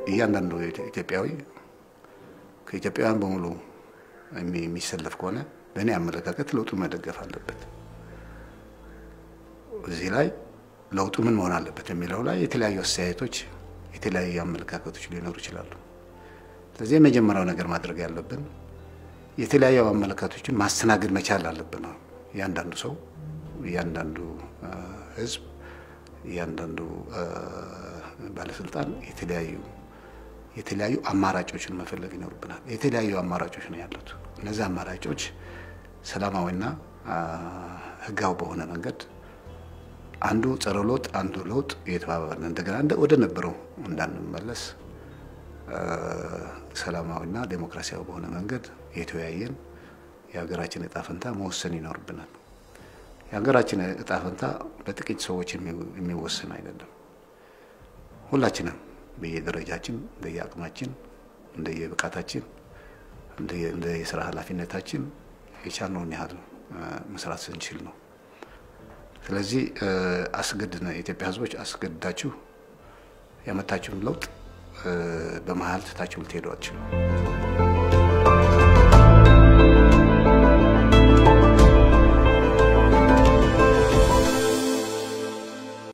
እያንዳንዱ ኢትዮጵያዊ ከኢትዮጵያውያን በሙሉ የሚሰለፍ ከሆነ በእኔ አመለካከት ለውጡ መደገፍ አለበት። እዚህ ላይ ለውጡ ምን መሆን አለበት የሚለው ላይ የተለያዩ አስተያየቶች፣ የተለያዩ አመለካከቶች ሊኖሩ ይችላሉ። ስለዚህ የመጀመሪያው ነገር ማድረግ ያለብን የተለያዩ አመለካከቶችን ማስተናገድ መቻል አለብን። እያንዳንዱ ሰው፣ እያንዳንዱ ሕዝብ፣ እያንዳንዱ ባለስልጣን የተለያዩ የተለያዩ አማራጮችን መፈለግ ይኖርብናል። የተለያዩ አማራጮች ነው ያሉት። እነዚህ አማራጮች ሰላማዊና ህጋዊ በሆነ መንገድ አንዱ ጸረ ለውጥ አንዱ ለውጥ እየተባባልን እንደገና ወደ ነበረው እንዳንመለስ ሰላማዊና ዴሞክራሲያዊ በሆነ መንገድ የተወያየን የሀገራችን እጣ ፈንታ መወሰን ይኖርብናል። የሀገራችን እጣ ፈንታ በጥቂት ሰዎች የሚወሰን አይደለም። ሁላችንም በየደረጃችን እንደየአቅማችን፣ እንደየብቃታችን፣ እንደ የስራ ኃላፊነታችን የቻልነውን ያህል መስራት ስንችል ነው። ስለዚህ አስገድነ የኢትዮጵያ ህዝቦች አስገድዳችሁ ያመታችሁን ለውጥ በመሀል ትታችሁ ልትሄዱ አትችሉም።